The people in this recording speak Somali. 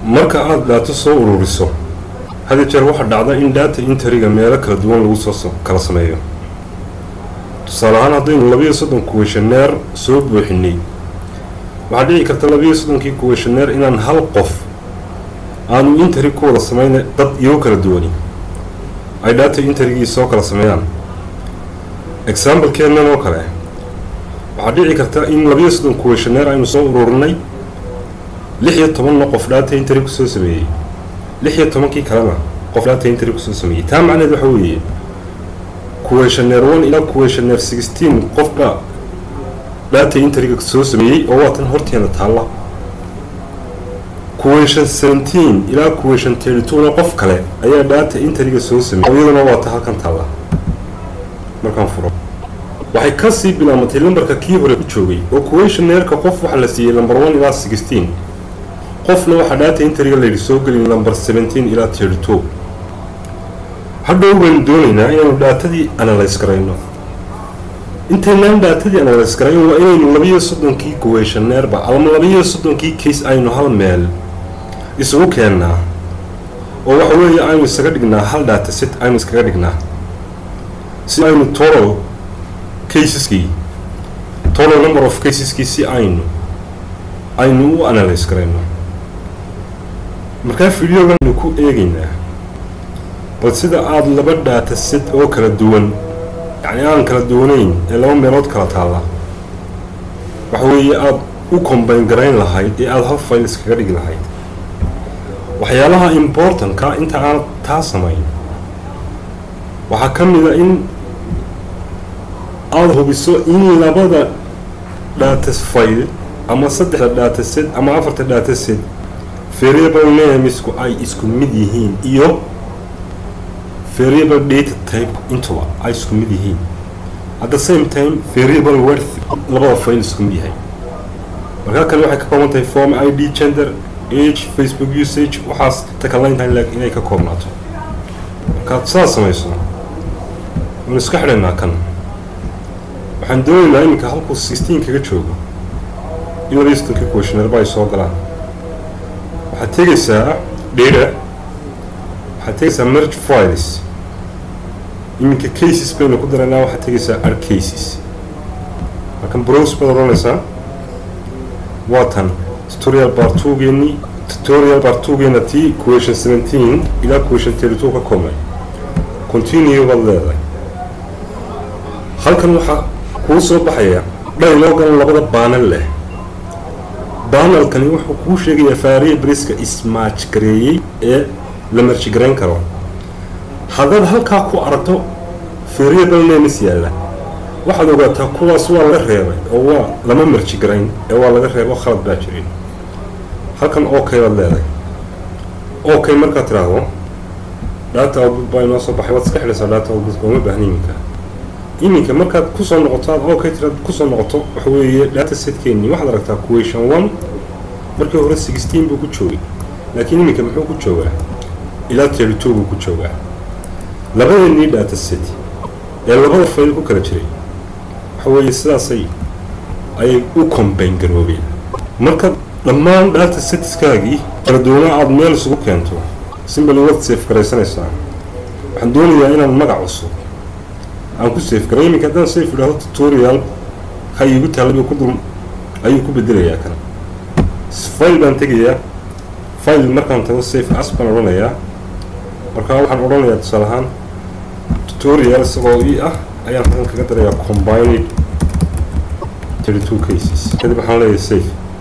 marka aada daato soo ururiso hadi jeer waxaa dhacda in data interiga meelo kala duwan lagu soo kala sameeyo tusaale ahaan haddaynu labiiyo soddon kuweshaneer soo buuxinay waxaa dhici karta labiiyo soddonkii kuweshaneer inaan hal qof aanu interi ku wada sameyn dad iyago kala duwani ay data interigii soo kala sameeyaan examblekeennan oo kale waxaa dhici karta in labiiyo soddon kuweshaneer aynu soo ururinay lix iyo tobanna qof data interi kusoo sameeyey lix iyo tobankii kalena qof data interi kusoo sameeyey taa macneed waxa weeye kuweshaneer one ilaa kuweshaneer sixteen qofba data interiga soo sameeyey oo waa tan horteena taalla kuweshan seventeen ilaa kuweshan thirty two-na qof kale ayaa data interiga soo sameeyey iyaduna waa ta halkan taalla markaan furo waxay kasii bilaamatay lambarka kii hore ku joogay oo kuweshaneerka qof waxaa la siiyey lamber one ilaa sixteen qofna waxaa data interiga layidhi soo gelin lamber seventeen ilaa thirty two hadhow baynu doonaynaa inaanu dhaatadii analyse garayno intaynaan dhaatadii analyse garayn waa inaynu labiiyo soddonkii kuweyshaneerba ama labiiyo soddonkii case aynu hal meel isugu keennaa oo waxa weeye aynu isaga dhignaa hal dhaata set aynu iskaga dhignaa si aynu total caseskii total number of caseskii si aynu aynu u analyse garayno markaa videoganu ku eegaynaa bal sida aada laba dhaata set oo kala duwan yacni aan kala duwanayn ee laba meelood kala taalla waxa weeye aada u combayn garayn lahayd ee aada hal fayl iskaga dhigi lahayd waxyaalaha importantka inta aan taa samayn waxaa ka mid a in aada hubiso in labada dhaata fayl ama saddexda dhaata set ama afarta dhaata set variable namesku ay isku mid yihiin iyo variable data type intuba ay isku mid yihiin at the same time variable worth labada fayl isku mid yahay markaa kale waxay ka kooban tahay form i d gender age facebook usage waxaas takalayntahay laakiin inay ka koobnaato markaad saas samayso waan iska xidhaynaa kan waxaan doonaynaa iminka halkuu sixteen kaga joogo in labaiyo soddonkii questionerba ay soo galaan waxaad tegaysaa data waxaad tegaysaa merge files iminka cases baynu ku daraynaa waxaad tegaysaa ar cases markan browse baad odhanaysaa waa tan tutorial bartugeenii tutorial bartugeena tii question seventeen ilaa question thirty two ka koobnay continue baad leedahay halkan waxaa kuu soo baxaya dhaylogan labada baanal leh baanalkani wuxuu kuu sheegayaa faariya briska ismaaj gareeyey ee la marji garayn karo haddaad halkaa ku aragto variable names yaalla waxaad ogaataa kuwaas waa laga reebay oo waa lama marji garayn ee waa laga reebo khalad baa jirin halkan okay baad leedahay okay markaad tiraahdo data output baa inoo soo baxay waad iska xidhaysaa data output ooma baahna iminka iminka markaad kusoo noqoto aad okay tiraad kusoo noqoto waxa weeye data setkeennii waxaad aragtaa question one markii hore sixteen buu ku joogay laakiin iminka muxuu ku joogaa ilaa thirty two buu ku joogaa labadeenii data set ee labada fayl ku kala jiray waxa weeye sidaasay ayay u combayn garoobeen marka dhammaan data setskaagii kala duwanaa aada meel isugu keento simbali waad safe garaysanaysaa waxaan doonayaa inaan magac cusub aan ku safe garay iminka haddaan safe idhaahdo tutorial ha iigu taallaba ku dul ayuu ku bedelayaa kana file baan tegayaa file markaan tago safe as baan odhanayaa markaa waxaan odhanayaa tusaale ahaan tutorial isagoo ii ah ayaan halkan kaga darayaa combined thirty two cases kadib waxaan leeyahay safe